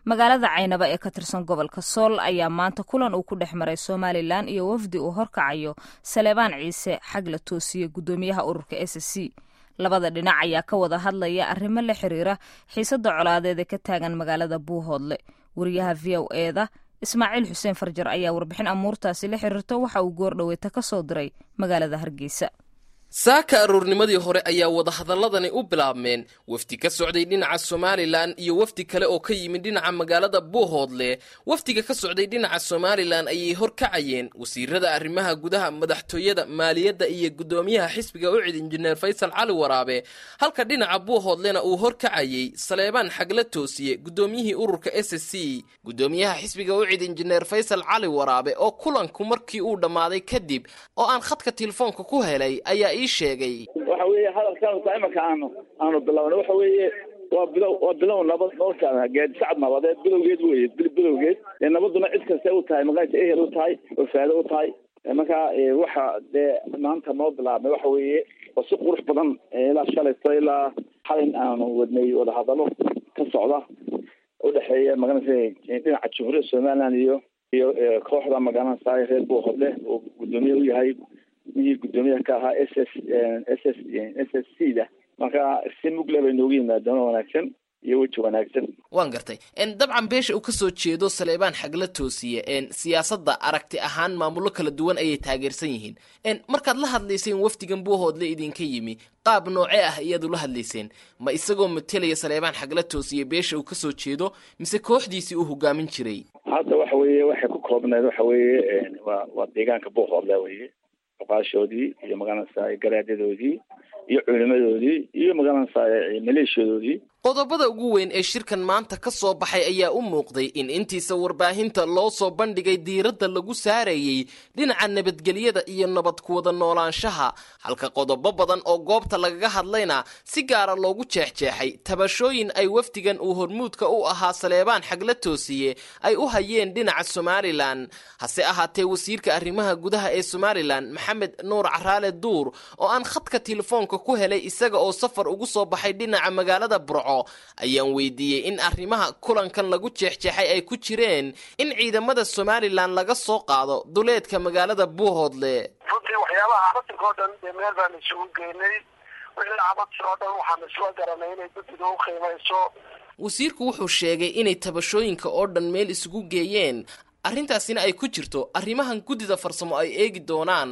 magaalada caynaba ee ka tirsan gobolka sool ayaa maanta kulan uu ku dhex maray somalilan iyo wafdi uu horkacayo saleebaan ciise xag la toosiye guddoomiyaha ururka s c labada dhinac ayaa ka wada hadlaya arrimo la xiriira xiisadda colaadeed ee ka taagan magaalada buuhoodle wariyaha v o eda ismaaciil xuseen farjar ayaa warbixin amuurtaasi la xiriirta waxa uu goordhoweyta ka soo diray magaalada hargeysa saaka aroornimadii hore ayaa wadahadaladani u bilaabmeen wafdi ka socday dhinaca somalilan iyo wafdi kale oo ka yimid dhinaca magaalada buuhoodle wafdiga ka socday dhinaca somalilan ayay horkacayeen wasiirada arrimaha gudaha madaxtooyada maaliyadda iyo guddoomiyaha xisbiga ucid injineer faysal cali waraabe halka dhinaca buuhoodlena uu horkacayey saleebaan xagla toosiye guddoomiyihii ururka s c guddoomiyaha xisbiga ucid injineer faysal cali waraabe oo kulanku markii uu dhammaaday kadib oo aan khadka telefoonka ku helay ayaa sheegay waxa weeye hadalkan taa imanka aanu aanu bilowna waxa weeye waa bilow waa bilow nabad noloshaada geedi sacad nabadeed bilowgeed weye bilowgeed dee nabaduna cid kasta u tahay maqaayta ehel u tahay oo faado u tahay marka waxa dee maanta noo bilaabmay waxa weeye waa si qurux badan ilaa shalayto ilaa xalin aanu wadnay wadahadalo ka socda udhexeeya magaranaysa dhinaca jumhuuriyadda somaliland iyo iyo kooxda magaranaysa reer buuhodle oo guddoomiye u yahay mihii guddoomiyaha ka ahaa s s s s s s c da marka si mugle bay noogu yimaadeen oo wanaagsan iyo weji wanaagsan waan gartay dabcan beesha uu ka soo jeedo saleebaan xagla toosiye siyaasadda aragti ahaan maamullo kala duwan ayay taageersan yihiin markaad la hadlayseen wafdigan buuhoodle idinka yimi qaab noocee ah iyaad ula hadlayseen ma isagoo matelaya saleebaan xagla toosiye beesha uu ka soo jeedo mise kooxdiisii uu hogaamin jiray hadda waxa weeye waxay ku koobneed waxa weeye waa waa deegaanka buuhoodle weye oqaashoodii iyo magaranaysa garaadadoodii iyo culimadoodii iyo magaranaysa maleeshiyadoodii qodobada ugu weyn ee shirkan maanta ka soo baxay ayaa u muuqday in intiisa warbaahinta loo soo bandhigay diiradda lagu saarayey dhinaca nabadgelyada iyo nabad kuwada noolaanshaha halka qodobo badan oo goobta lagaga hadlayna si gaara loogu jeexjeexay tabashooyin ay wafdigan uu hormuudka u ahaa saleebaan xagla toosiye ay u hayeen dhinaca somalilan hase ahaatee wasiirka arrimaha gudaha ee somalilan maxamed nuur caraale duur oo aan khadka telefoonka ku helay isaga oo safar ugu soo baxay dhinaca magaalada burco ayaan weydiiyey in arrimaha kulankan lagu jeexjeexay ay ku jireen in ciidamada somalilan laga soo qaado duleedka magaalada buuhoodle runtii waxyaabaha cabadka oo dhan dee meel baanu isugu geynay wixii cabadka oo dhan waxaanu isla garanay inay guddiga u qiimayso wasiirku wuxuu sheegay inay tabashooyinka oo dhan meel isugu geeyeen arrintaasina ay ku jirto arrimahan guddida farsamo ay eegi doonaan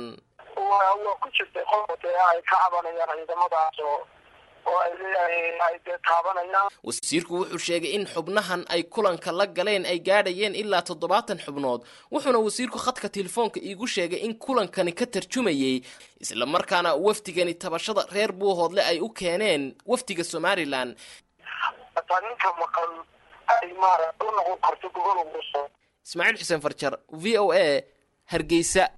waa ku jirtay qolka dee ay ka cabanayaan ciidamadaas oo oo ay leeyahay dee taabanayaan wasiirku wuxuu sheegay in xubnahan ay kulanka la galeen ay gaadhayeen ilaa toddobaatan xubnood wuxuuna wasiirku khadka telefoonka iigu sheegay in kulankani ka tarjumayey islamarkaana wafdigani tabashada reer buuhoodle ay u keeneen wafdiga somalilan hataa ninka maqan ay maarata u noqon karto gogol uguso ismaaciil xuseen farjar v o a hargeysa